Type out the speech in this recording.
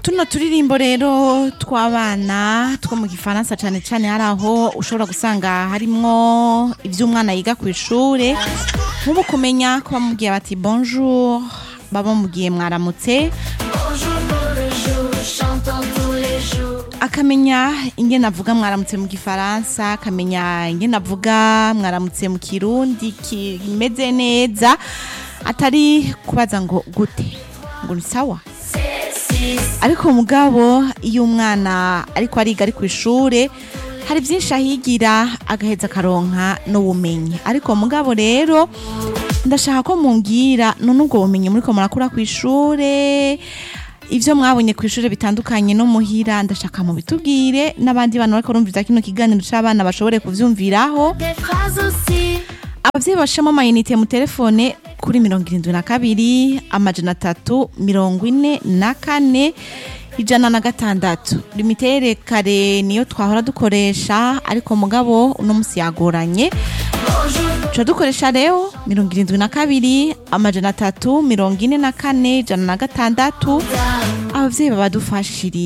tuno turirimbo rero tw'abana two mu gifaransa cyane cyane hari aho ushobora gusanga harimwo iby'umwana yiga ku ishure nk'ubu kumenya ko bamubwiye bati bonjour baba bamubwiye mwaramutse akamenya ingene avuga mwaramutse mu gifaransa akamenya ingene avuga mwaramutse mu kirundi kimeze neza atari kubaza ngo gute ngo ni sawa ariko mugabo iyo umwana ariko ariga ari ku ishure hari byinshi ahigira agaheza akaronka n'ubumenyi ariko mugabo rero ndashaka ko mumbwira none ubwo bumenyi muriko murakura ku ishure ivyo mwabonye ku ishure bitandukanye no muhira ndashaka mu bitubwire n'abandi bantu bariko barumviriza kino kiganiro c'abana bashobore kuvyumviraho abavyeyi bashiramo amayinite mu telefone kuri mirongo irindwi na kabiri amajana atatu mirongo ine na kane ijana na gatandatu limitere kare niyo twahora dukoresha ariko mugabo uno musi yagoranye tuca dukoresha rero mirongo irindwi na kabiri amajana atatu mirongo ine na kane ijana na gatandatu abavyeyi babadufashiriye